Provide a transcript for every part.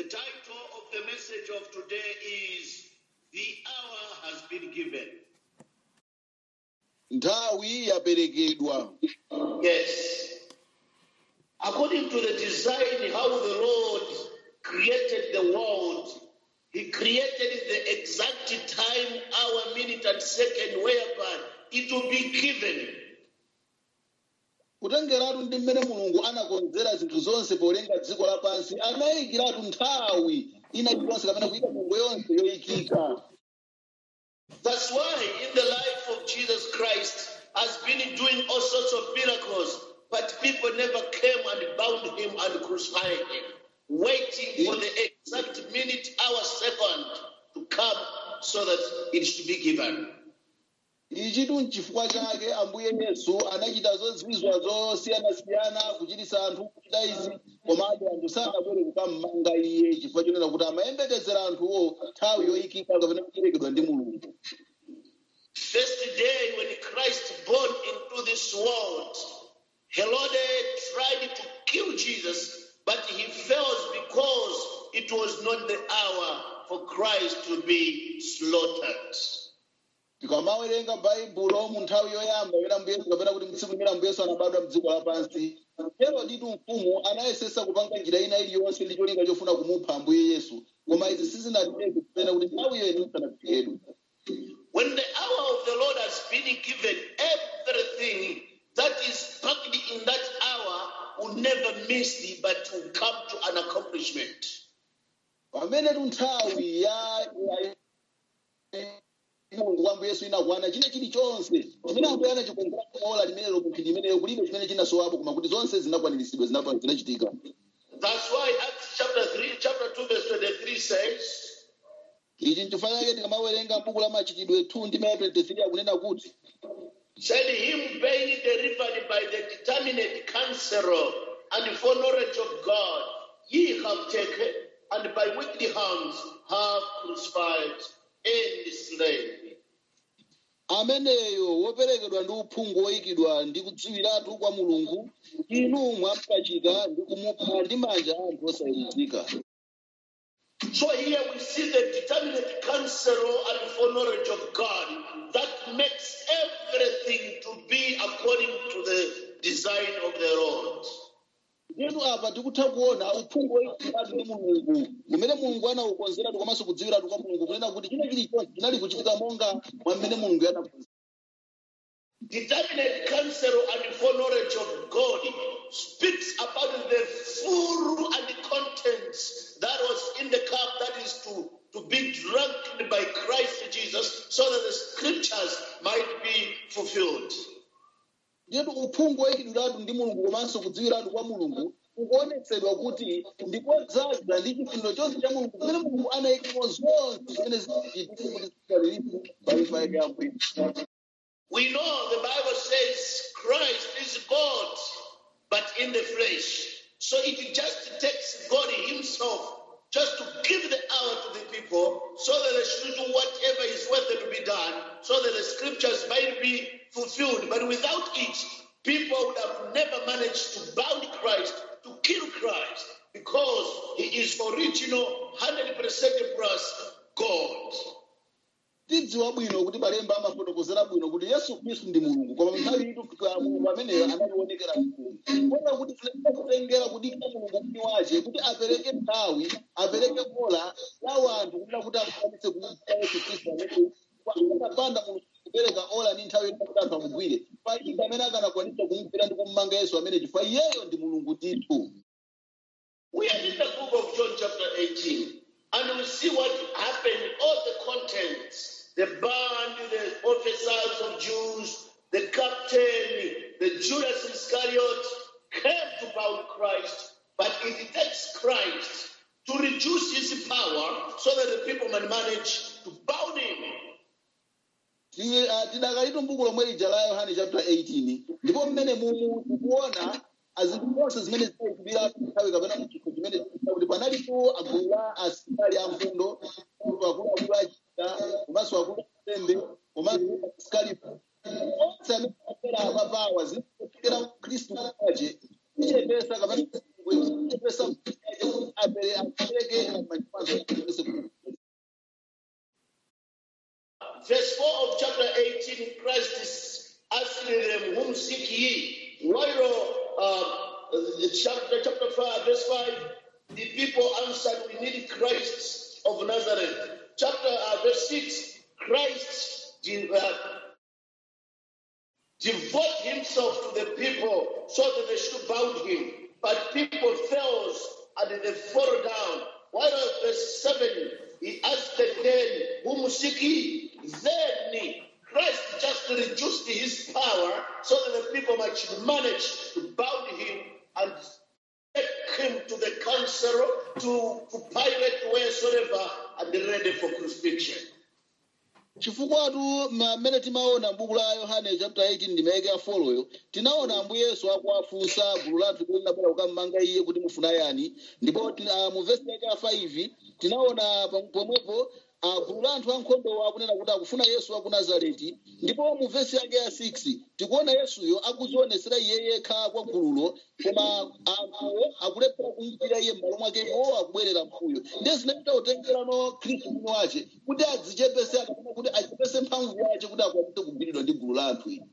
title of the message of today is The Hour Has Been Given. nthawi yaperekedwa Yes. According to the design, how the Lord created the world, He created the exact time, hour, minute, and second whereby it will be given. kutengeratu ndi mmene mulungu anakonzera zinthu zonse polenga dziko lapansi anayikiratu nthawi ina iliyonse kapena kuyika nyengo yonse yoyikika That's why in the life of Jesus Christ has been doing all sorts of miracles, but people never came and bound him and crucified him, waiting for the exact minute, hour, second to come so that it should be given. ichitu nchifukwa chake ambuye yesu anachita zozizwa zosiyanasiyana kuchitisa anthu kuchita izi komabe anthu sanabwere kukammanga iye chifukwa chonena kuti amayembekezera anthuwo nthawi yoyikika kapena kucherekedwa ndi mulungu First day when Christ born into this world, Herod tried to kill Jesus, but he fails because it was not the hour for Christ to be slaughtered. tikamawerenga baibulo mu nthawi yoyamba imene ambuye yesu kapena kuti mtsiku limene ambuye yesu anabadwa mdziko lapansi heroditu mfumu anayesesa kupanga njira ina iliyonse ndi cholinga chofuna kumupha ambuye yesu koma izi sizinateke kupena kuti nthawi iyo inisanafikidwe When the hour of the Lord has been given, everything that is packed in that hour will never miss thee, but will come to an accomplishment. pamene tu nthawi ya ya- mulungu wa ambuye yesu inakwana china chilichonse chimene ambuye anachikonzera ola limenelo kuphiri limeneyo kulibe chimene chinasowapo koma kuti zonse zinakwaniritsidwa zinapa- zinachitika That's why Acts chapter 3, chapter 2, verse 23 says, ichi nchifukwa chake tikamawerenga buku la machitidwe 2 ndi maya 23 akunena kuti said him being delivered by the determinate counsel and foreknowledge of God, ye have taken, and by wicked hands have crucified and slain. ameneyo woperekedwa ndi uphungu woyikidwa ndi kudziwiratu kwa mulungu inu mwampachika ndi kumupha ndi manja a anthu osaweruzika So here we see the determinate counsel and foreknowledge of God that makes everything to be according to the design of the Lord. Ndiyetu apa tikutha kuona uphungu woyikidwatu ndi mulungu umene mulungu anaukonzeratu komanso kudziwiratu kwa mulungu kunena kuti china chilichonse chinali kuchitika monga mwa mmene mulungu anakonzera Determinate counsel and foreknowledge of God speaks about the full and contents that was in the cup that is to, to be drunk by Christ Jesus so that the scriptures might be fulfilled. ndiyetu uphungu woyikidwiratu ndi mulungu komanso kudziwiratu kwa mulungu ukuonetsedwa kuti ndikodzaza ndi chifuniro chonse cha mulungu kumene mulungu anayikamo zonse zimene zinachitika kuti zikaliripo paifa yake yambuyo We know the Bible says Christ is God, but in the flesh. So it just takes God Himself just to give the hour to the people so that they should do whatever is worthy to be done, so that the scriptures might be fulfilled. But without it, people would have never managed to bound Christ, to kill Christ, because He is original, 100% plus God. tidziwa bwino kuti malemba amafotokozera bwino kuti yesu khristu ndi mulungu koma nthawi itu mulungu ameneyo analionekera mkulu kota kuti tinaa kutengera kudikira mulungu mwini wace kuti apereke nthawi apereke kola la wanthu kunena kuti akwanise kumupha yesu khristu amene akapanda mulungu kupereka ola ndi nthawi yoti kuti anthu amugwire palibe amene akanakwanisa kumugwira ndi kummanga yesu amene chifukwa iyeyo ndi mulungu ndithu We are in the book of John, chapter 18, and we see what happened, all the contents the band, the officers of Jews, the captain, the Judas Iscariot came to bound Christ, but it takes Christ to reduce his power so that the people might manage to bound him. Ti- ah, tidakalitu mbuku lomwe lija la yohane chapter 18 ndipo mmene mumu tikuona azinthu zonse zimene zinayikubira nthawi kapena mchikho chimene chikuita kuti panalipo agulu la asilikali ankhondo akuluakulu achita komanso akulu asembe komanso asilikali onse amene apera apapawa zinafikira khristu kwace ichepesa kapena ichepesa apere apereke seeing Christ is asking them, Whom seek ye? While uh, chapter, chapter 5, verse 5, the people answered, We need Christ of Nazareth. Chapter uh, verse 6, Christ de- uh, devote himself to the people so that they should bound him. But people fell and they fall down. While verse 7, he asked again, Whom seek ye? Then Christ just reduced his power so that the people might manage to bound him and take him to the council, to, to Pilate, wheresoever, and ready for crucifixion. chifukwatu mmene timaona m'buku la yohane chapter 18 ndimayike ya foloyo tinaona ambuye yesu akuwafunsa gulu la anthu kuti linabwera kukammanga iye kuti mufuna yani ndipo ti- ah, mu vesi yake ya 5 tinaona pam- pomwepo ah, gulu la anthu ankhondo akunena kuti akufuna yesu wa ku nazareti ndipo mu vesi yake ya 6 tikuona yesuyo akuzionesera iye yekha kwa gululo koma anthuwo akulephera kumvira iye m'malo mwake iwo akubwerera mbuyo ndiye zinachita kutengerano khristu mwini wace kuti adzichepese akafuna kuti achepese mphamvu yace kuti akwanise kugwiridwa ndi gulu la anthu ili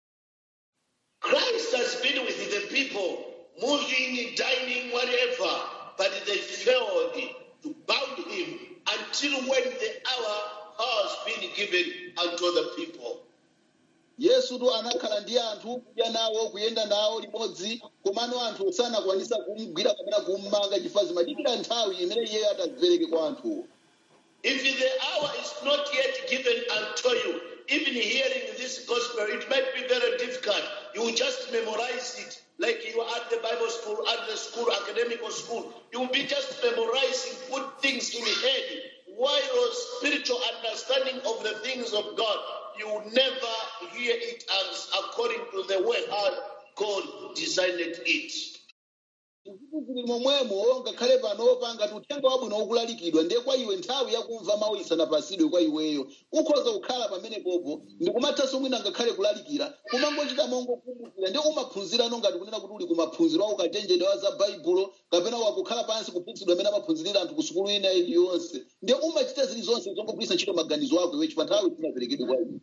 Christ has been with the people, moving, dining, whatever, but they failed to bound him until when the hour has been given unto the people. yesutu anakhala ndi anthu kudya nawo kuyenda nawo limodzi komano anthu sanakwanisa kumugwira kapena kummanga chifukwa zimadikira nthawi imene iye atadzipereke kwa anthuwo If the hour is not yet given unto you, even hearing this gospel, it might be very difficult. You will just memorize it like you are at the Bible school, at the school, academical school. You will be just memorizing, put things in your head. While spiritual understanding of the things of God, you will never hear it as according to the way how God designed it. Zinthu zili momwemo ngakhale panopa ngati uthenga wabwino ukulalikidwa ndiye kwa iwe nthawi yakumva mawu isanapasidwe kwa iweyo ukhoza kukhala pamenepopo ndikumathanso mwina ngakhale kulalikira kumangochita mongokumbukira ndiye umaphunzirano ngati kunena kuti uli kumaphunziro a ukachenjede wa za baibulo kapena wakukhala pansi kuphunzitsidwa amene amaphunzirira anthu ku sukulu ina iliyonse ndiye umachita zilizonse zongogwiritsa ntchito maganizo ako iwe chifukwa nthawi sinaperekedwe kwa iwe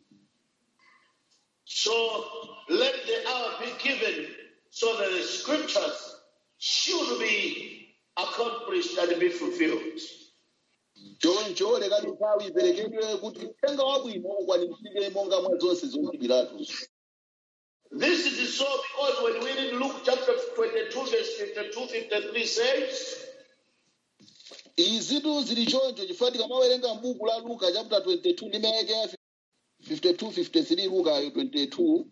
So let the hour be given so that the scriptures should be accomplished and be fulfilled. choncho lekani nthawi iperekedwe kuti uthenga wabwino ukwaniritsidwe monga mwa zonse zochitidwiratu This is so because when we read Luke chapter 22, verse 52, 53 says, izitu zili choncho chifukwa tikamawerenga m'buku la luka chapter 22 ndi mayake ya 52 53 lukayo 22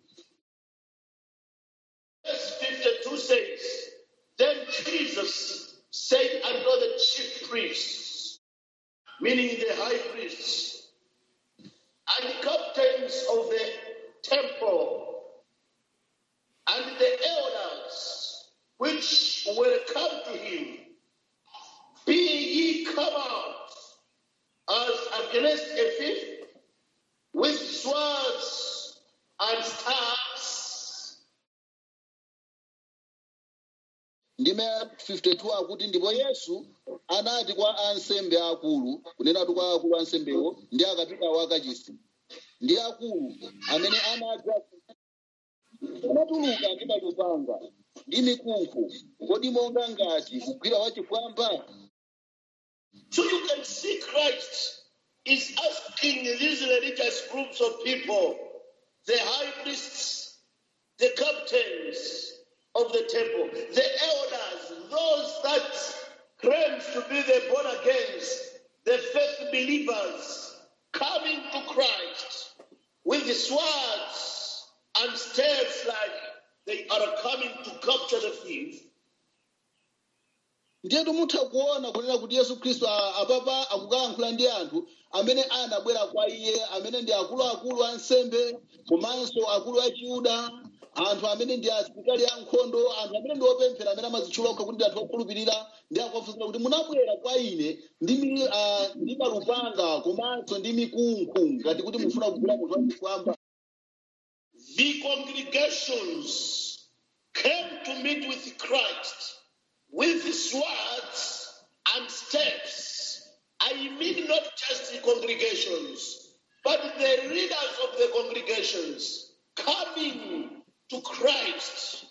verse 52 says, Then Jesus said unto the chief priests, meaning the high priests, and the captains of the temple, and the elders which were come to him, be ye come out as against a thief with swords and staffs ndime 52 akuti ndipo yesu anati kwa ansembe akulu kunenatu kwa akulu ansembewo ndi akapitawo akachisi ndi akulu amene anadza anatuluka ndi malupanga ndi mikunkhu kodi monga ngati kugwira wachifwamba So you can see Christ is asking these religious groups of people, the high priests, the captains of the temple, the elders, those that claims to be the born agains, the faith believers, coming to Christ with the swords and staves like they are coming to capture the thief. ndiyetu mutha kuona kunena kuti yesu khristu a- apapa akukayankhula ndi anthu amene anabwera kwa iye amene ndi akuluakulu ansembe komanso akulu a chiyuda anthu amene ndi asilikali ankhondo anthu amene ndi opemphera amene amazitchula okha kuti ndi anthu okhulupirira ndi akuwafunsa kuti munabwera kwa ine ndi mi- ah, ndi malupanga komanso ndi mikunkhu ngati kuti mufuna kugwira munthu wachifwamba the congregations came to meet with Christ with swords and staves. I mean, not just the congregations, but the leaders of the congregations coming to Christ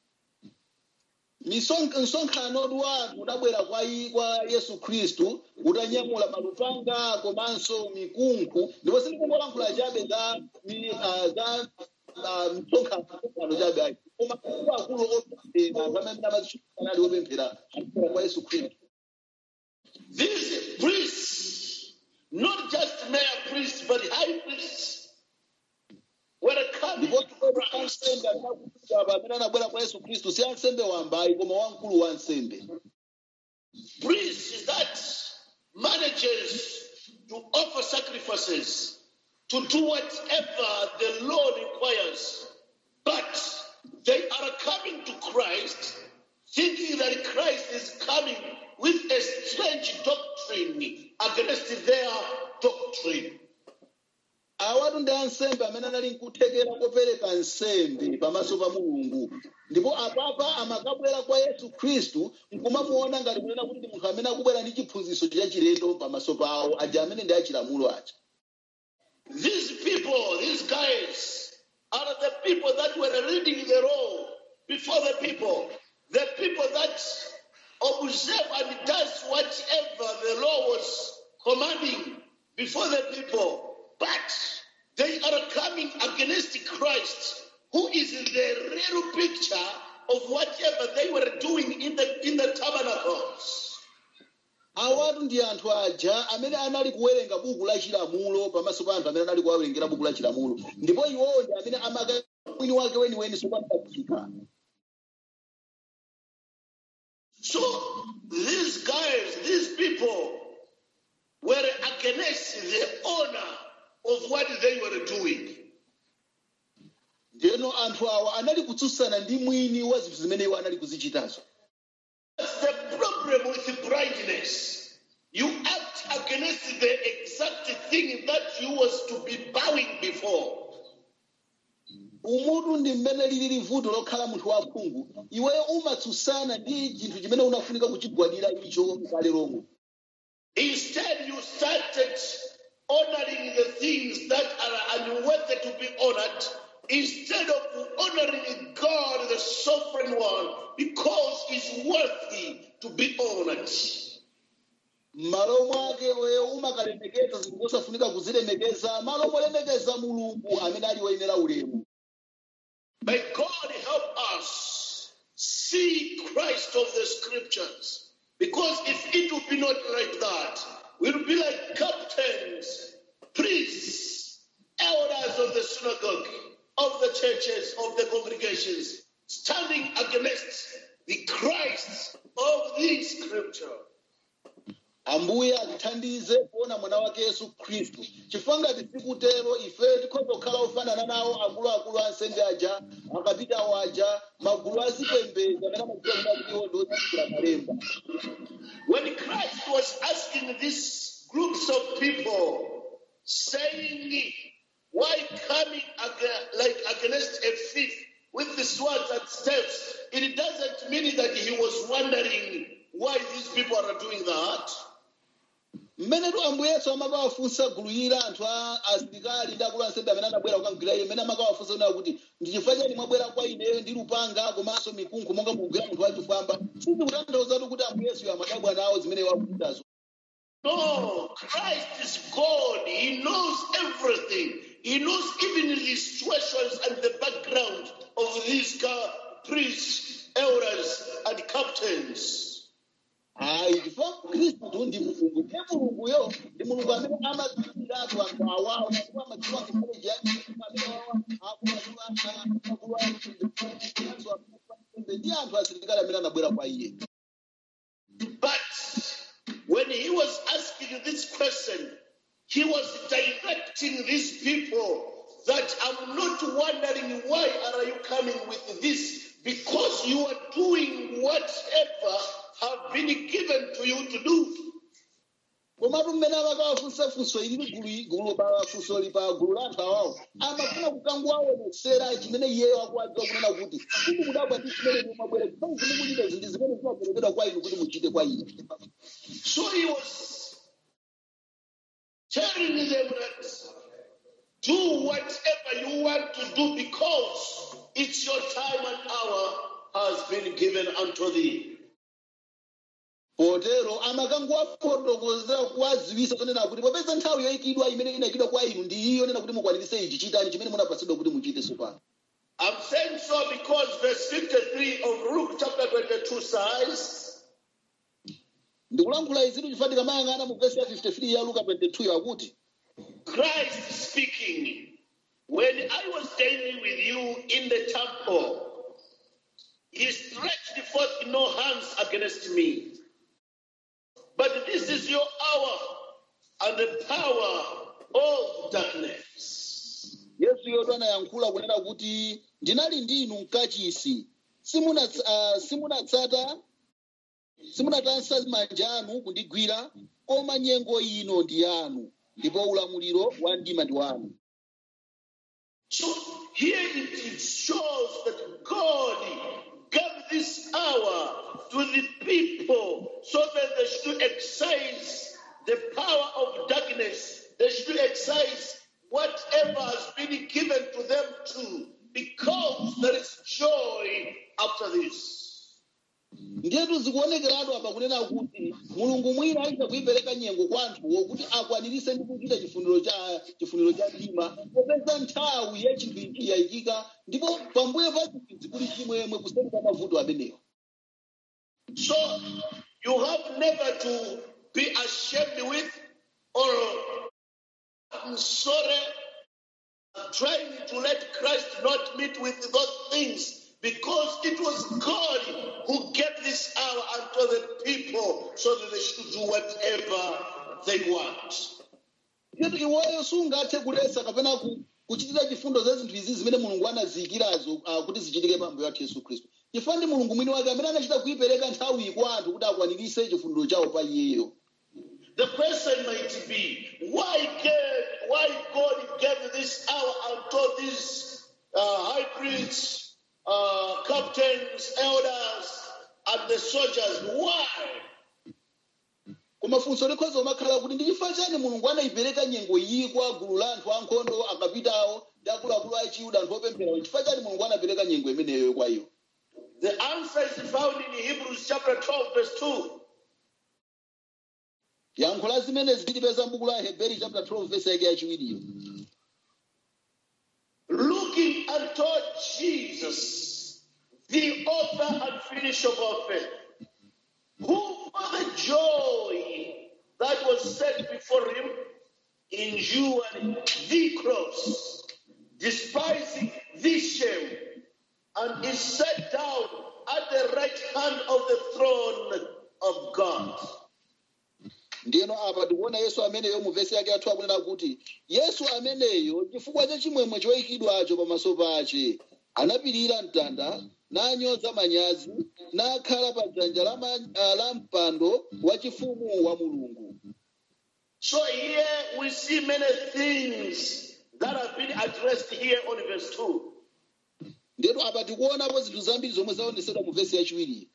Misonk- msonkhano wanu udabwera kwa i- kwa yesu khristu utanyamula malupanga komanso mikunkhu ndipo sindikungolankhula chabe za mi- ah, za ah, msonkhano msonkhano chabe ayi koma akuluakulu opemphera pamene amazisonkhana ali opemphera akubwera kwa yesu khristu These priests, not just mere priests, but high priests, were coming ndipo to Christ. ansembe anakuba pamene anabwera kwa yesu khristu si ansembe wambayi koma wamkulu wa ansembe Priests that manages to offer sacrifices, to do whatever the law requires, but they are coming to Christ thinking that Christ is coming with a strange doctrine against their doctrine. awatu ndi ansembe amene anali nkuthekera kopereka nsembe pamaso pa mulungu ndipo apapa amakabwera kwa yesu khristu nkumamuona ngati kunena kuti ndi munthu amene akubwera ndi chiphunzitso chachilendo pamaso pawo aja amene ndi achilamulo aja These people, these guys, are the people that were reading the law before the people. The people that observe and does whatever the law was commanding before the people. But they are coming against Christ, who is the real picture of whatever they were doing in the in the tabernacles. awatu ndi anthu aja amene anali kuwerenga buku la chilamulo pamaso pa anthu amene anali kuwawerengera buku la chilamulo ndipo iwowo ndi amene amaka mwini wake weniweni sopanaika So these guys, these people were against the honor of what they were doing. ndeno anthu awa anali kutsutsana ndi mwini wa zinthu zimene iwo anali kuzichitazo That's the problem with blindness. You act against the exact thing that you was to be bowing before. umutu ndi mmene lili vuto lokhala munthu wakhungu iweyo umatsutsana ndi chinthu chimene unafunika kuchigwadira icho kale lomwe Instead, you started honoring the things that are unworthy to be honored instead of honoring God, the sovereign one, because he's worthy to be honored. m'malo mwake weyo umakalemekeza zinthu zosafunika kuzilemekeza malo molemekeza mulungu amene ali woyenera ulemu May God help us see Christ of the scriptures. Because if it would be not like that, we'll be like captains, priests, elders of the synagogue, of the churches, of the congregations, standing against the Christ of the scripture. ambuye atithandize kuona mwana wake yesu khristu chifukwa ngati sikutero ife tikhoza kukhala ofanana nawo akuluakulu ansembe aja akapitawo aja magulu azipembedzo amene amadziwa kuna kuti iwo ndi otsatira malemba When Christ was asking these groups of people, saying, Why coming aga- like against a thief with the swords and staves? It doesn't mean that he was wondering why these people are doing that. mmene tu ambuye yesu amakawafunsa gulu ila anthu a asilikali ndi akulu ansembe amene anabwera kukagwira iye mmene amakawafunsa kunena kuti ndi chifukwa chani mwabwera kwa ineyo ndi lupanga komanso mikunkhu monga mukugwira munthu wachifwamba sizikutanthauzatu kuti ambuye yesuyo amadabwa nawo zimene wakuchitazo No, Christ is God. He knows everything. He knows even the situations and the background of these ga- priests, elders, and captains. ayi chifukwa khristu ndi mulungu ndiye mulunguyo ndi mulungu amene amadziwiratu anthu awawo ndipo amadziwa nkholeji yake amene wawa akulu ndi anthu asilikali amene anabwera kwa iye But when he was asking this question, he was directing these people that I'm not wondering why are you coming with this because you are doing whatever have been given to you to do. komatu mmene amakawafunsa funso ili gulu gulu pa funso li pa gulu la anthu awawo amafuna kukangowaonetsera chimene iyeyo akuwadziwa kunena kuti kuti kudabwa ndi chimene mumabwera chifukwa zimene muchita zinthu zimene zimaperekedwa kwa inu kuti muchite kwa ine So he was telling them that Do whatever you want to do because it's your time and hour has been given unto thee. potero amakangowafotokozera kuwaziwisa kunena kuti popeza nthawi yoyikidwa imene inayikidwa kwa inu ndi iyo nena kuti mukwanirise ichi chitani chimene munapatsidwa kuti muchite tsopano I'm saying so because verse 53 of Luke chapter 22 says, ndikulankhula izitu chifukwa tikamayang'ana mu vesi ya 53 ya luka 22 akuti Christ speaking, when I was dining with you in the temple, he stretched forth no hands against me. But this is your hour and the power of darkness. yesu yoto anayankhula kunena kuti ndinali ndinu mkachisi Simunats- ah, simunatsata simunatansa manja anu kundigwira koma nyengo ino ndi yanu ndipo ulamuliro wa mdima ndi wanu So here it, it shows that God gave this hour to the people so that they should exercise the power of darkness. They should exercise whatever has been given to them too, because there is joy after this. ndiyetu zikuonekeratu apa kunena kuti mulungu mwina aisa kuipereka nyengo kwa anthuwo kuti akwanirise ndi kuchita chifuniro cha chifuniro cha mdima popeza nthawi ya chinthu ichi yayikika ndipo pambuyo pa chinthu kuli chimwemwe kuseri kwa mavuto amenewa So you have never to be ashamed with or I'm sorry trying to let Christ not meet with those things because it was God who gave this hour unto the people so that they should do whatever they want. ndiyetu iweyo sungathe kulesa kapena ku- kuchitira chifundo za zinthu izi zimene mulungu anaziyikirazo ah, kuti zichitike pambuyo athu yesu khristu chifukwa ndi mulungu mwini wake amene anachita kuipereka nthawi kwa anthu kuti akwanirise chifuniro chawo pa iyeyo The question might be why gave, why God gave this hour unto these uh, high priests, uh, captains, elders, and the soldiers. Why? koma funso likhoza umakhala kuti ndi chifukwa chani mulungu anayipereka nyengo iyi kwa gulu la anthu ankhondo akapitawo ndi akuluakulu a chiyuda anthu opempherawo chifukwa chani mulungu anapereka nyengo imeneyo kwa iwo The answer is found in Hebrews chapter 12, verse 2. yankho la zimenezi tilipeza m'buku la heberi chapter 12 verse yake yachiwiriyo Looking unto Jesus, the author and finisher of our faith, who for the joy that was set before him endured the cross, despising the shame, and is set down at the right hand of the throne of God. ndiyeno apa tikuona yesu ameneyo mu vesi yake yathu akunena kuti yesu ameneyo chifukwa cha chimwemwe choyikidwacho pamaso pache anapirira mtanda nanyoza manyazi nakhala pa dzanja la, ma- ah, la mpando wachifumu wa mulungu So here we see many things that have been addressed here on verse 2. ndiyeno apa tikuonapo zinthu zambiri zomwe zaonesedwa mu vesi yachiwiriyi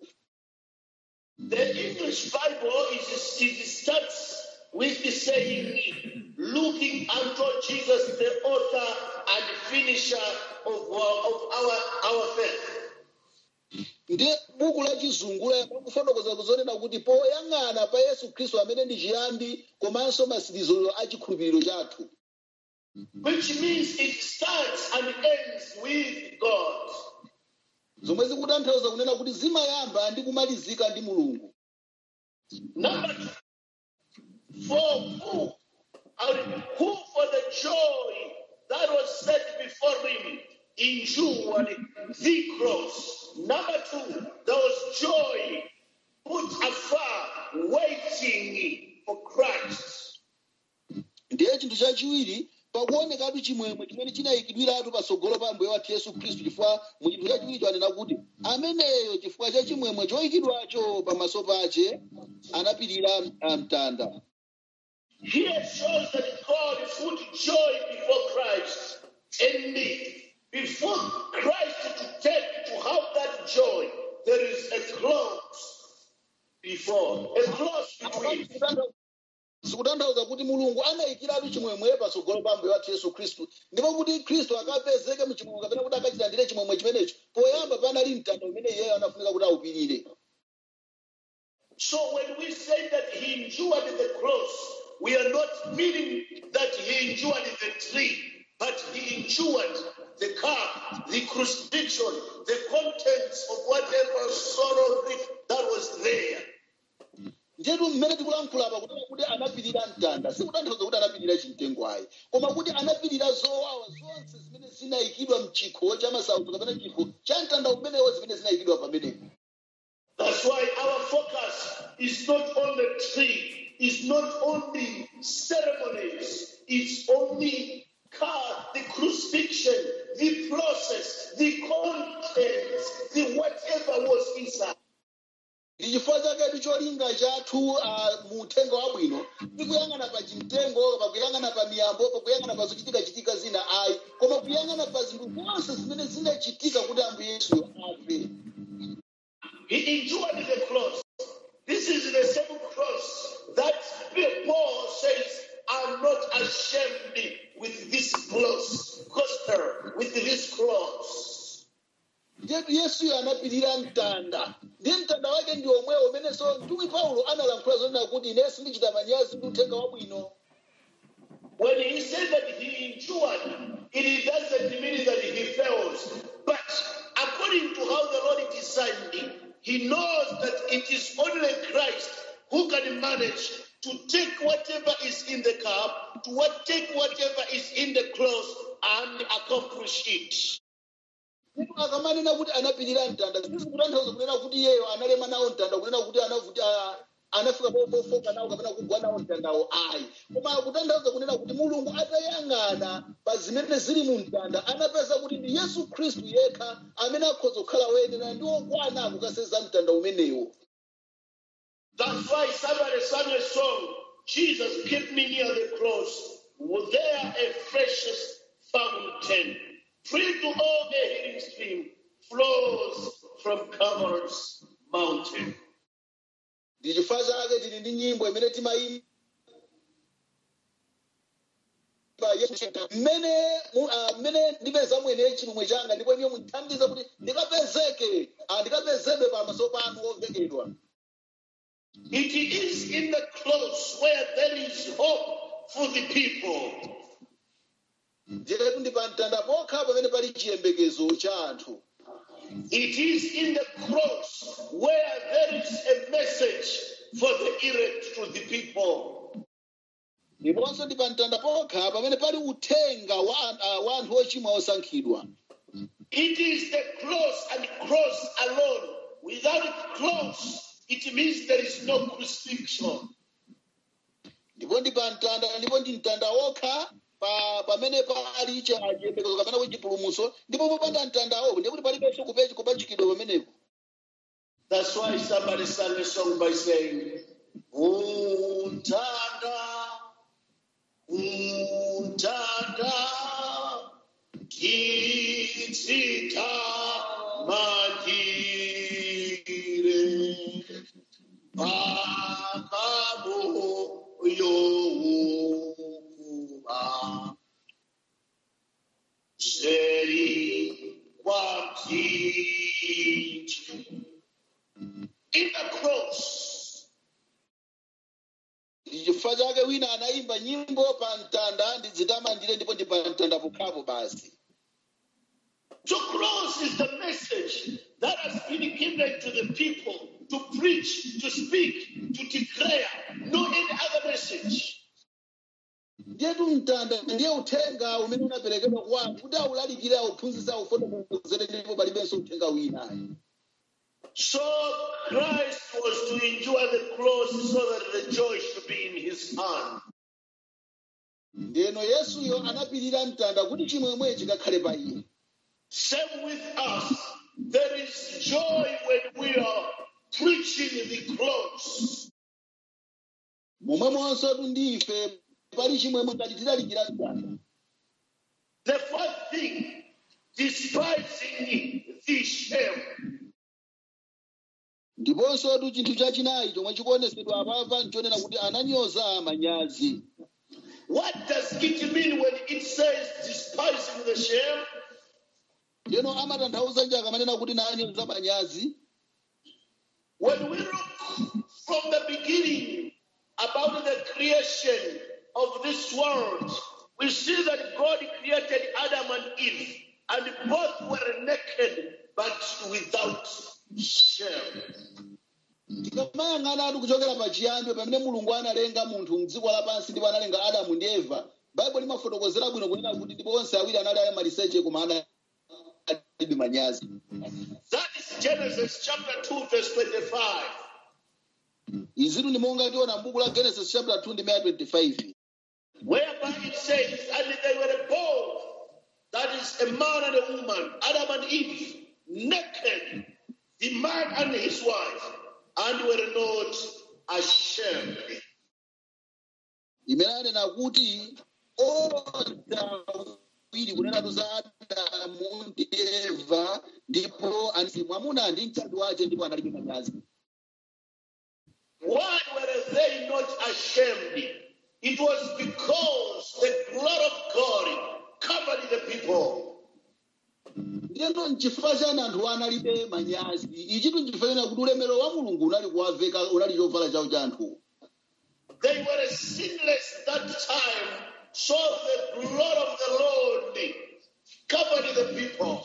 The English Bible is, it starts with the saying, looking unto Jesus, the author and finisher of, our- of our, our faith. ndi buku la chizungu pakufotokoza kuzonena kuti poyang'ana pa yesu khristu amene ndi chiyambi komanso masirizo a chikhulupiriro chathu Which means it starts and ends with God. zomwe zikutanthauza kunena kuti zimayamba ndi kumalizika ndi mulungu Number two, for who, and who for the joy that was set before him endured the cross. Number two, there was joy put afar, waiting for Christ. ndiye chinthu chachiwiri pakuonekatu chimwemwe chimene chinayikidwiratu patsogolo pa mbuye wathu yesu khristu chifukwa mu chinthu chachiwiri anena kuti ameneyo chifukwa cha chimwemwe choyikidwacho pamaso pache anapirira ah, mtanda Here shows that God put joy before Christ. And before Christ to take to have that joy, there is a cross before, a cross between. sikutanthauza kuti mulungu anayikiratu chimwemwe patsogolo pa mbuye wathu yesu khristu ndipo kuti khristu akapezeke mchimwemwe kapena kuti akachilandire chimwemwe chimenecho poyamba panali mtanda umene iyeyo anafunika kuti awupirire So when we say that he endured the cross, we are not meaning that he endured the tree, but he endured the cup, the crucifixion, the contents of whatever sorrow grief that was there. njetu mmene tikulankhula apa kuti kuti anapirira mtanda sikutanthauza kuti anapirira chimtengo ayi koma kuti anapirira zowawa zonse zimene zinayikidwa mchikho cha masautso kapena chikho cha mtanda umenewo zimene zinayikidwa pamenepo That's why our focus is not on the tree, is not on the ceremonies, it's on the car, the crucifixion, the process, the contents, the whatever was inside. ndi chifukwa chaketu cholinga chathu ah, mu uthenga wabwino tikuyang'ana pa chimtengo pakuyang'ana pa miyambo pakuyang'ana pa zochitika-chitika zina ayi koma kuyang'ana pa zinthu zonse zimene zinachitika kuti ambuye yesuyo afe He endured the cross. This is the same cross that Paul says, I'm not ashamed with this cross, gospel, with this cross. njetu yesuyo anapirira mtanda ndi mtanda wake ndi omwewo umenenso mtumwi paulo analankhula zonena kuti ine sindichita manyazi ndi uthenga wabwino When he said that he endured, it doesn't mean that he fails. But according to how the Lord designed it, he knows that it is only Christ who can manage to take whatever is in the cup, to what, take whatever is in the cross, and accomplish it. ndipo akamanena kuti anapirira mtanda sizikutanthauza kunena kuti iyeyo analema nawo mtanda kunena kuti anavuti ah, anafika pofoka nawo kapena kugwa nawo mtandawo ayi koma akutanthauza kunena kuti mulungu atayang'ana pa zimene zili mu mtanda anapeza kuti ndi yesu khristu yekha amene akhoza kukhala woyenera ndi wokwana akukaseza mtanda umenewo That's why somebody sang a song, Jesus, keep me near the cross. Was there a precious fountain, free to all a healing stream, flows from Calvary's mountain. ndi chifukwa chake tili ndi nyimbo imene timayimba Yesu, mmene mu- ah, mmene ndipeza mwene chimwemwe changa ndipo iye mundithandize kuti ndikapezeke ah, ndikapezedwe pamaso panu ovekedwa It is in the cross where there is hope for the people. ndiretu ndi pa mtanda pokha pamene pali chiyembekezo cha anthu It is in the cross where there is a message for the elect to the people. ndiponso ndi pa mtanda pokha pamene pali uthenga wa, an- ah, wa anthu ochimwa osankhidwa It is the cross and cross alone. Without cross, it means there is no crucifixion. ndipo ndi pa mtanda ndipo ndi mtanda wokha pa pamene pali cha- chiyembekezo kapena kuti chipulumutso ndipo popanda mtandawo ndiye kuti palibenso kupechi kupachikidwa pamenepo That's why somebody sang a song by saying, Untanda, Untanda, Kitsita Magire, Bakamu Yokuba, Seri Wamtichi. In the cross, ndi chifukwa chake wina anayimba nyimbo pa mtanda ndidzitamandire ndipo ndi pa mtanda pokhapo basi To cross is the message that has been given to the people to preach, to speak, to declare. No any other message. ndiyetu mtanda ndiye uthenga umene unaperekedwa kwa anthu kuti awulalikire awuphunzitse awufotokozere ndipo palibenso uthenga wina So Christ was to endure the cross so that the joy should be in his hand. ndeno yesuyo anapirira mtanda kuti chimwemwe chikakhale pa iye Same with us. There is joy when we are preaching the cross. momwemonso tu ndife pali chimwemwe ngati tilalikira mtanda The first thing, despising the shame. ndiponso tu chinthu chachinayi chomwe chikuonesedwa apapa nchonena kuti ananyoza manyazi What does it mean when it says despising the shame? lero amatanthauza nji akamanena kuti nanyoza manyazi When we look from the beginning about the creation of this world, we see that God created Adam and Eve, and both were naked but without shame. tikamayang'ana atu kuchokera pachiyambi pamene mulungu analenga munthu mdziko lapansi ndipo analenga adamu ndi eva baibulo limafotokozera bwino kunena kuti ndipo onse awiri anali ali maliseche koma analibe manyazi That is Genesis chapter 2, verse 25. izitu ndi monga tiona m'buku la genesis chapter 2 ndi 25 whereby it says, and they were both, that is a man and a woman, Adam and Eve, naked, the man and his wife, and were not ashamed. imene anena kuti onse awiri kunenatu za adamu ndi eva ndipo anali mwamuna ndi mkazi wace ndipo analibe manyazi Why were they not ashamed? It was because the blood of God covered the people. ndiyeno nchifukwa chani anthu analibe manyazi ichitu nchifukwa chena kuti ulemerero wa mulungu unali kuwaveka unali chovala chawo cha anthuwo They were sinless that time, so the blood of the Lord covered the people.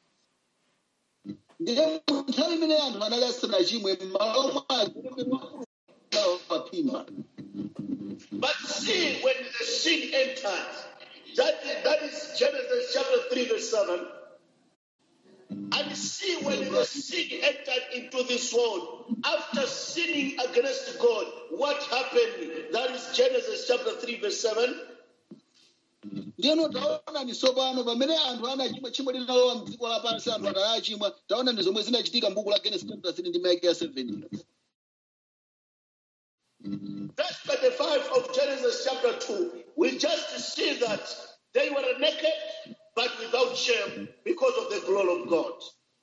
ndiye nthawi imene anthu anali asanachimwe m'malo mwake ulemerero wa mulungu unawapimba But see, when the sin entered, that, that is Genesis chapter 3, verse 7. And see, when the sin entered into this world, after sinning against God, what happened? That is Genesis chapter 3, verse 7. ndiyeno taona ni tsopano pamene anthu anachimwa tchimo linalowa mdziko lapansi anthu atali achimwa taona ndi zomwe zinachitika m'buku la genesis chapter 3 ndi maike ya 7 Verse 25 of Genesis chapter 2, we just see that they were naked but without shame because of the glory of God.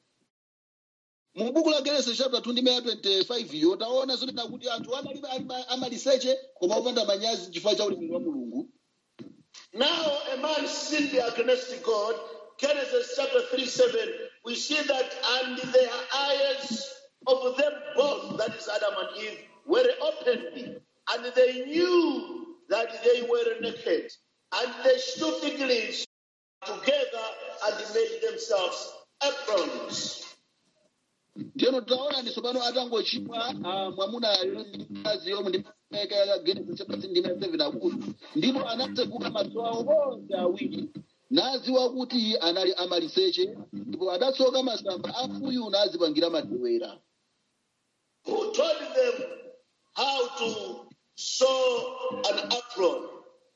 mu buku la genesis chapter 2 ndi maya 25 iyo taona zonena kuti anthu analibe ali- amaliseche koma opanda manyazi chifukwa cha ulemerero wa mulungu Now a man sinned against God. Genesis chapter 3 7. We see that, and the eyes of them both, that is Adam and Eve, were opened, and they knew that they were naked. And they stood fig leaves together and made themselves aprons. ndiyeno taona ndi tsopano atangochimwa ah, mwamunayo ndi mkazi yomwe ndi maike ya genesis chapter 3 ndi maya 7 akuti ndipo anatseguka maso awo onse awiri nadziwa kuti anali amaliseche ndipo adatsoka masamba a mfuyu nadzipangira madewera Who told them how to sew an apron?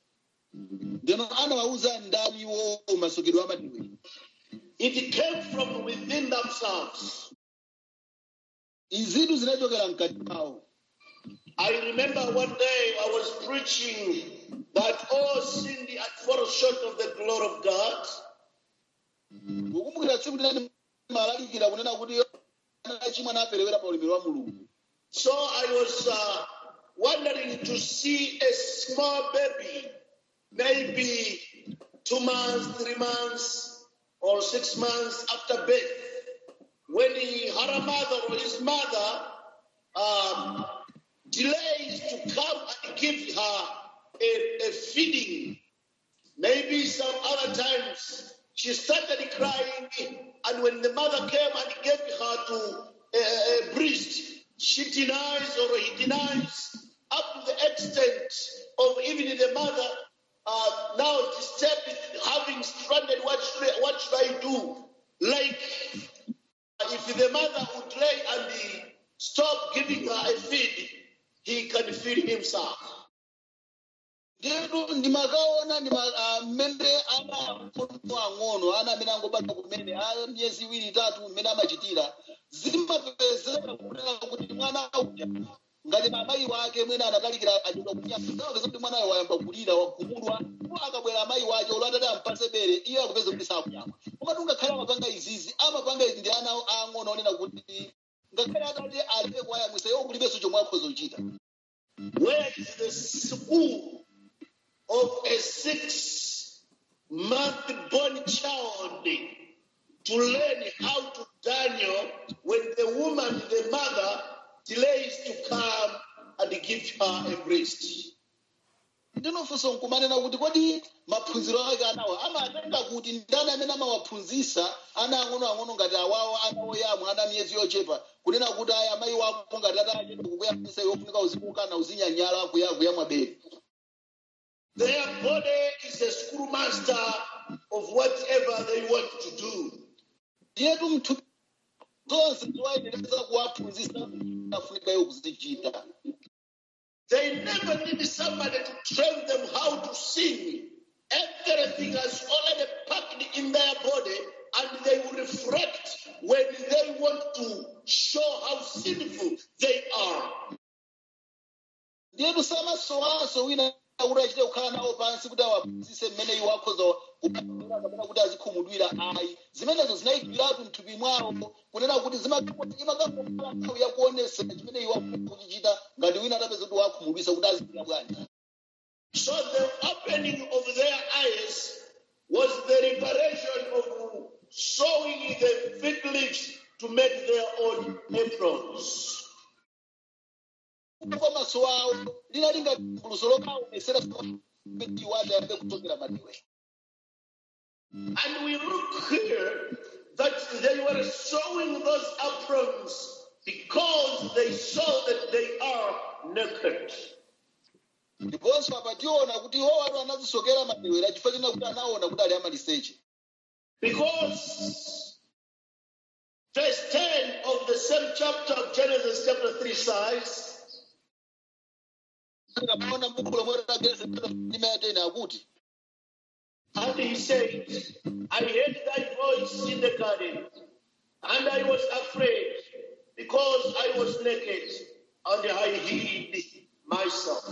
ndeno anawawuza ndaniwo masokedwe a madewera It came from within themselves. izitu zinachokera mkati mwawo I remember one day I was preaching that all sinned and fall short of the glory of God. ukumbukira tsiku linali malalikira kunena kuti anachimwa naperewera pa ulemerero wa mulungu So I was uh, wondering to see a small baby, maybe two months, three months, or six months after birth, when he, her mother or his mother um, delays to come and give her a, a feeding. Maybe some other times she started crying, and when the mother came and gave her to a, a breast, she denies or he denies up to the extent of even the mother uh, now disturbed, having stranded. What should I, what should I do? Like if the mother would lay and he stop giving her a feed, he can feed himself. nditu ndimakaona ndima- ah, mmene ana mfundo ang'ono ana amene angobadwa kumene a miyezi iwiri itatu mmene amachitira zimapezeka kunena kuti mwana uja ngati amayi wake mwene anatalikira achedwa kunyama akapeza kuti mwanayo wayamba kulira wagumulwa ndipo akabwera amayi wake olo atati ampatse bere iyo akupeza kuti sakuyamwa komatu ngakhale amapanga izizi amapanga izi ndi ana ang'ono onena kuti ngakhale atati alibe kuwayamwisa iwo kulibenso chomwe akhoza kuchita Where is the school of a six month born child to learn how to Daniel when the woman, the mother, delays to come and give her a breast? ndinofunsa nkumanena kuti kodi maphunziro ake anawo amatenga kuti ndani amene amawaphunzisa ana ang'onoang'ono ngati awawo ana oyamwa ana miyezi yochepa kunena kuti aya amayi wako ngati atachedwa kukuyamwisa iwo funika uzikukana uzinyanyala kuya- kuyamwa bere Their body is a schoolmaster of whatever they want to do. ndiyetu mthupi zonse ziwayendereza kuwaphunzisa afunika iwo kuzichita They never need somebody to train them how to sing. Everything has already packed in their body, and they will reflect when they want to show how sinful they are. ndiyetu samasowanso wina kuti achite kukhala nawo pansi kuti awaphunzise mmene iwo akhoza kupamira kapena kuti azikhumudwira ayi zimenezo zinayikiratu mthupi mwawo kunena kuti imakakhala nthawi yakuonesera chimene iwo akhoza kuchichita ngati wina atapeza kuti wakhumudwisa kuti azikira bwanji So the opening of their eyes was the liberation of sewing the fig leaves to make their own aprons. kwa maso awo linali ngati guluso lokaonesera kuti iwo atayambe kuchokera madiwe And we look here that they were sewing those aprons because they saw that they are naked. ndiponso apa tiona kuti iwo watu anazisokera madewera chifukwa china kuti anaona kuti ali amaliseche Because verse 10 of the same chapter of Genesis, chapter 3 says, tikaona mbuku lomwe tageze limayatena akuti And he said, I heard thy voice in the garden, and I was afraid because I was naked, and I hid myself.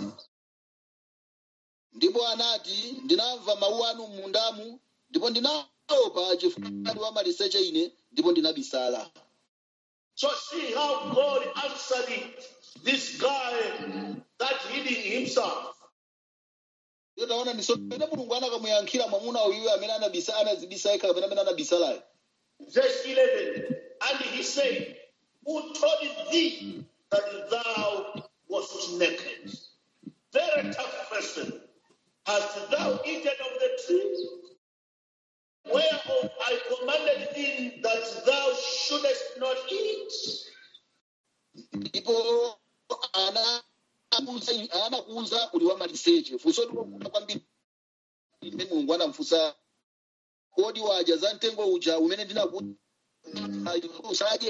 ndipo anati ndinamva mawu anu m'mundamu ndipo ndinaopa chifukwa ali wamaliseche ine ndipo ndinabisala So see how God answered this guy that hiding himself. iyo taona misomene mulungu anakamuyankhira mwamuna uyu amene anabisa anazibisa yekha kapena amene anabisalayo Verse 11, and he said, Who told thee that thou wast naked? Very tough question. Hast thou eaten of the tree whereof I commanded thee that thou shouldest not eat? ndipo anakuza anakuza uli wamaliseche funso ndikukuta kwambiri ine mulungu anamfunsa kodi wadya za mtengo uja umene ndinakuti usadye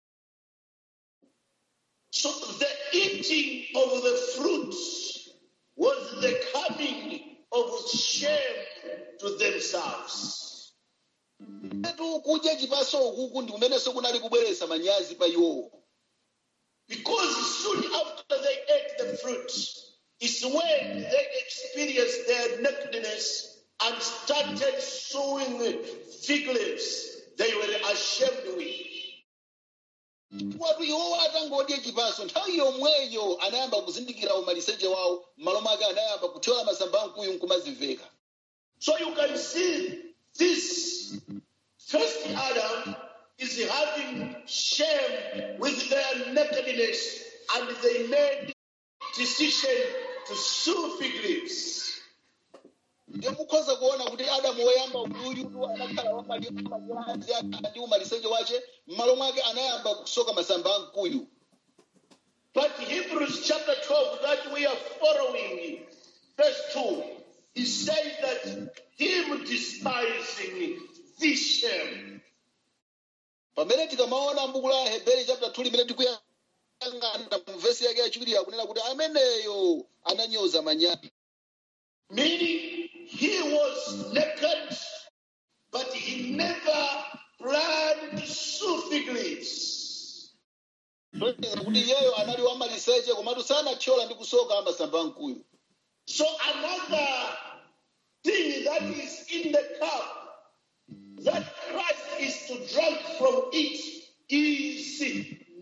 So the eating of the fruit was the coming of shame to themselves. etu kudya chipaso ukuku ndi kumenenso kunali kubweretsa manyazi pa iwowo Because soon after they ate the fruit, is when they experienced their nakedness and started sewing fig leaves they were ashamed with. watu iwowo atangodya chipaso nthawi yomweyo anayamba kuzindikira umaliseche wawo m'malo mwake anayamba kuthyola masamba amkuyu nkumazimveka So you can see this first Adam is having shame with their nakedness and they made decision to sew fig leaves. ndiye mukhoza kuona kuti adamu woyamba uyutu anakhala wamanyazi ndi umaliseche wace m'malo mwake anayamba kusoka masamba amkuyu But Hebrews chapter 12 that we are following, verse 2, he says that him despising this shame. pamene tikamaona mbuku la heberi chapter 2 limene tikuyang'ana mu vesi yake yachiwiri yakunena kuti ameneyo ananyoza manyazi Meaning he was naked, but he never planned to sew fig leaves. Toneza kuti iyeyo anali wamaliseche komatu sanathyola ndi kusoka masamba amkuyu So another thing that is in the cup that Christ is to drink from it is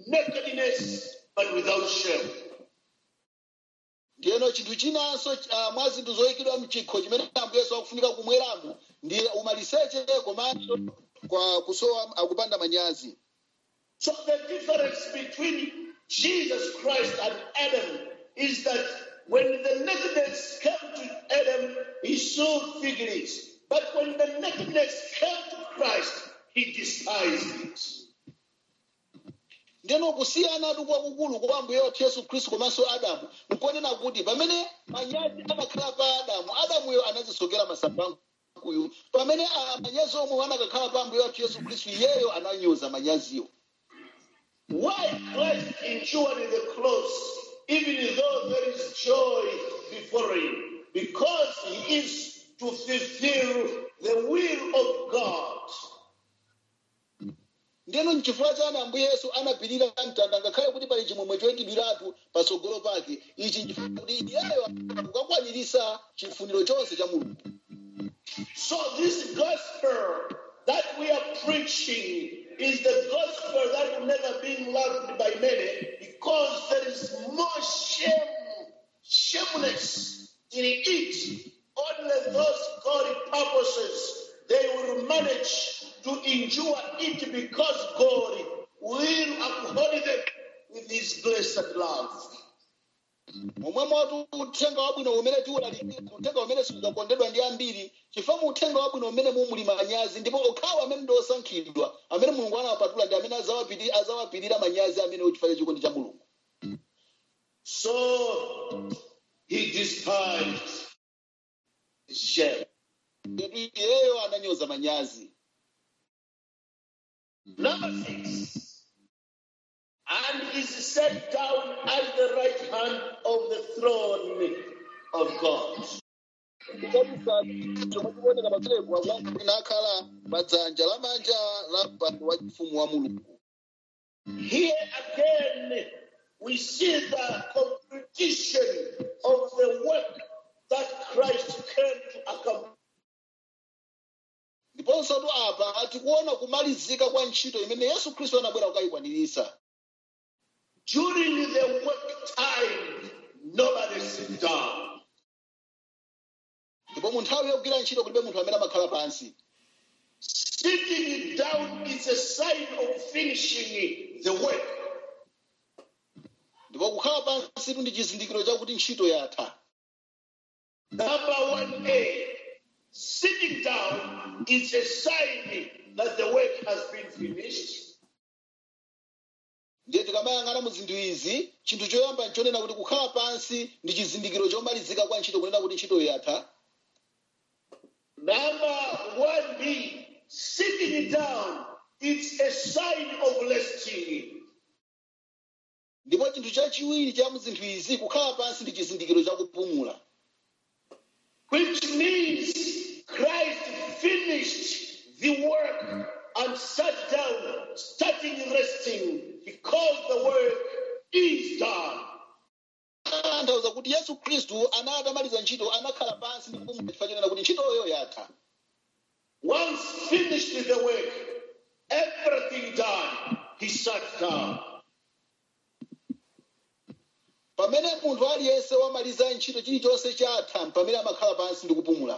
nakedness, but without shame. ndiyeno chinthu chinanso uh, mwa zinthu zoyikidwa mchikho chimene ambuye yesu akufunika kumweramo ndi umaliseche komanso kwa kusowa akupanda manyazi So the difference between Jesus Christ and Adam is that when the nakedness came to Adam, he sewed fig leaves. But when the nakedness came to Christ, he despised it. ndiyeno kusiyanatu kwakukulu kwa ambuye wathu yesu khristu komanso adamu nkonena kuti pamene manyazi anakhala pa adamu adamuyo anazisokera masapankuyo pamene ah, manyazi omwe anakakhala pa ambuye wathu yesu khristu iyeyo ananyoza manyaziyo Why Christ endured the cross, even though there is joy before him? Because he is to fulfill the will of God. ndiyeno nchifukwa chani ambuye yesu anapirira mtanda ngakhale kuti pali chimwemwe choyikidwiratu patsogolo pake ichi nchifukwa kuti iyeyo kukakwaniritsa chifuniro chonse cha mulungu So this gospel that we are preaching is the gospel that will never be loved by many because there is more shame, shameless in it. Only those God purposes they will manage to endure it because God will uphold them with His blessed love. momwe motu uthenga wabwino umene tiwulalikira uthenga umene siudzakondedwa ndi ambiri chifukwa mu uthenga wabwino umene mumuli manyazi ndipo okhawo amene ndi osankhidwa amene mulungu anawapatula ndi amene azawapiri- azawapirira manyazi amene uchifukwa chikondi cha mulungu So he despised shame. Yetu iyeyo ananyoza manyazi Number six. And is set down at the right hand of the throne of God. chomwe chikuoneka pamenepo akulankhula nakhala pa dzanja lamanja la mpando wa chifumu wa mulungu Here again, we see the completion of the work that Christ came to accomplish. ndiponso tu apa tikuona kumalizika kwa ntchito imene yesu khristu anabwera kukayikwaniritsa During the work time, nobody sit down. ndipo mu nthawi yogwira ntchito kulibe munthu amene amakhala pansi Sitting down is a sign of finishing the work. ndipo kukhala pansi tu ndi chizindikiro chakuti ntchito yatha Number one A, sitting down is a sign that the work has been finished. ndiye tikamayang'ana mu zinthu izi chinthu choyamba nchonena kuti kukhala pansi ndi chizindikiro chomalizika kwa ntchito kunena kuti ntchitoyo yatha Number one B, sitting down, it's a sign of resting. ndipo chinthu chachiwiri cha mu zinthu izi kukhala pansi ndi chizindikiro chakupumula which means Christ finished the work and sat down, starting resting because the work is done. anthauza kuti yesu khristu anatamaliza ntchito anakhala pansi ndi kupumula chifukwa chonena kuti ntchitoyo yatha Once finished the work, everything done, he sat down. pamene munthu aliyense wamaliza ntchito chilichonse chatha pamene amakhala pansi ndi kupumula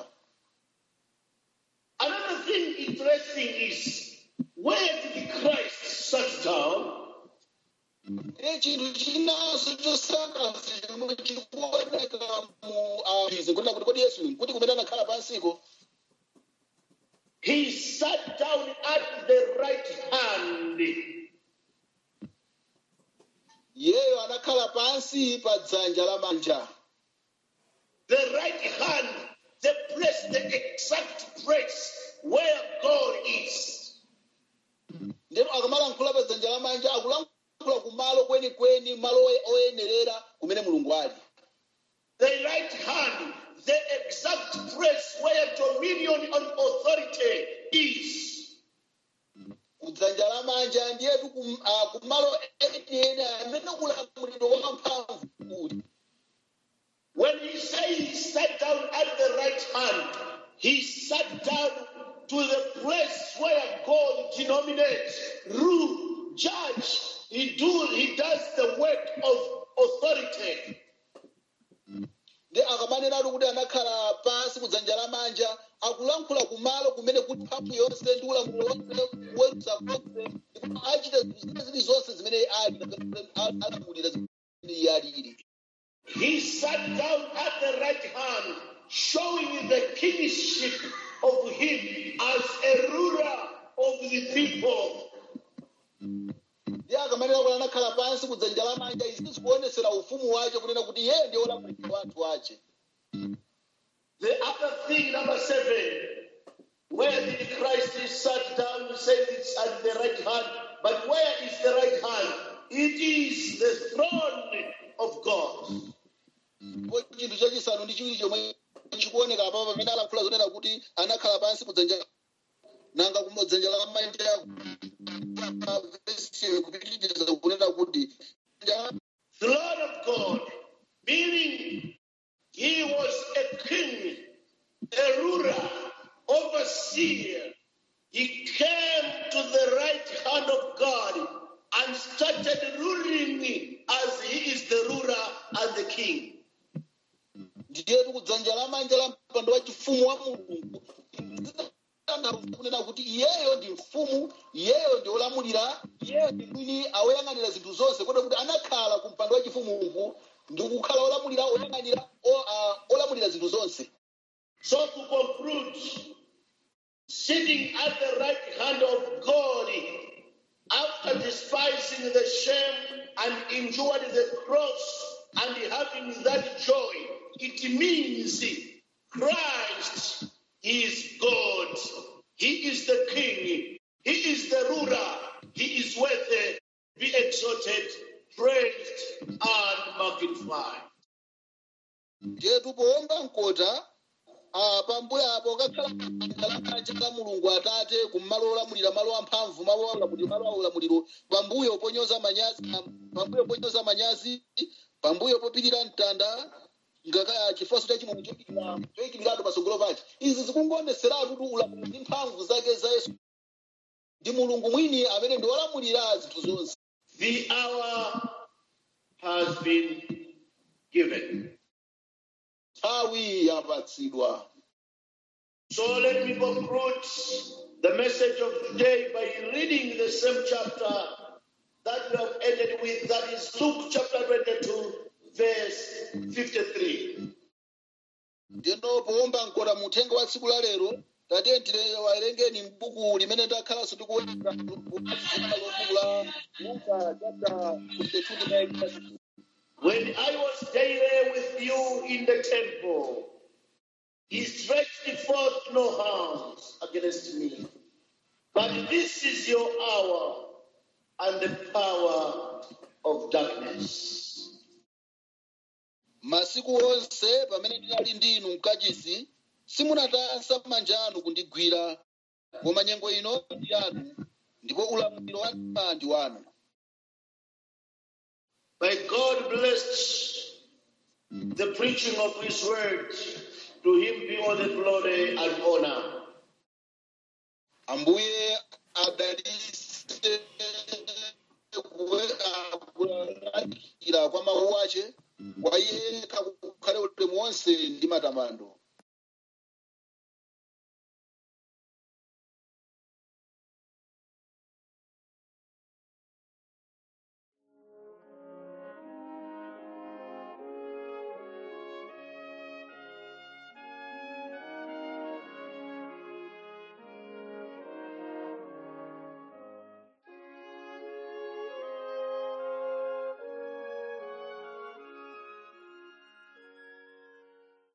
Another thing interesting is where did Christ sat down? e chinthu chinanso chosangalatsa chomwe chikuoneka mu ah, izi nkunena kuti kodi yesu nkuti kumene anakhala pansiko He sat down at the right hand. iyeyo anakhala pansi pa dzanja lamanja The right hand, the place, the exact place where God is. ndipo akamalankhula pa dzanja lamanja akulankhula kumalo kwenikweni malo oye- oyenerera kumene mulungu ali The right hand, the exact place where dominion and authority is. kudzanja lamanja ndiyetu kum- ah, kumalo enieni amene ulamuliro wamphamvu uli When he says he sat down at the right hand, he sat down to the place where God denominates, rule, judge, he do he does the work of authority. ndi akamanenatu kuti anakhala pansi kudzanja lamanja akulankhula kumalo kumene kuti mphamvu yonse ndi ulamuliro wonse kuweruza konse ndipo achita zili zonse zimene ali alamulira zimene iye alili He sat down at the right hand, showing the kingship of him as a ruler of the people. ndi akamanena kuti anakhala pansi kudzanja lamanja izi zikuonesera ufumu wace kunena kuti iye ndiye wolamulira wanthu wace The other thing, number seven, where did Christ sat down, he said it's at the right hand, but where is the right hand? It is the throne of God. ndipo chinthu chachisanu ndi chiwiri chomwe chikuoneka apapo pamene alankhula zonena kuti anakhala pansi kudzanja nanga kudzanja lamanja vesi kupitiriza kunena kuti Throne of God, meaning he was a king, a ruler, overseer. He came to the right hand of God and started ruling as he is the ruler and the king. ndiyetu kudzanja lamanja la mpando wa chifumu wa mulungu Zitanthauza kunena kuti iyeyo ndi mfumu iyeyo ndi olamulira iyeyo ndi mwini awoyang'anira zinthu zonse kotero kuti anakhala ku mpando wa chifumu ndi kukhala olamulira oyang'anira o- ah, olamulira zinthu zonse So to conclude, sitting at the right hand of God, after despising the shame and endured the cross and having that joy, it means Christ is God. He is the King. He is the ruler. He is worthy. Be exalted, praised, and magnified. ndiyetu powomba mkota ah, pambuyo apo kakhala dzanja lamanja la mulungu atate kumalo olamulira malo amphamvu malo aulamuliro malo aulamuliro pambuyo ponyoza manyazi pambuyo ponyoza manyazi pambuyo popirira mtanda ngaka chifonso cha chimwemwe choyikidwa choyikidwiratu patsogolo pache izi zikungoonetseratu kuti ulamuliro ndi mphamvu zake za yesu ndi mulungu mwini amene ndi wolamulira zinthu zonse The hour has been given. nthawi yapatsidwa So let me conclude the message of today by reading the same chapter that we have ended with, that is Luke chapter 22, verse 53. ndino powomba mkota muthenga wa tsiku la lero tatiyeni wawerengeni m'buku limene ndakhalanso ndikuwerenga buku la luka chapter 22 When I was daily with you in the temple, he stretched forth no hands against me. But this is your hour and the power of darkness. masiku onse pamene ndinali ndi inu mkachisi simunatansa manja anu kundigwira koma nyengo ino ndi yanu ndipo ulamuliro wanu ndi wanu May God bless the preaching of His word. To Him be all the glory and honor. ambuye adalitse kulalikira kwa mawu ace kwa iye kakukhale ulemu wonse ndi matamando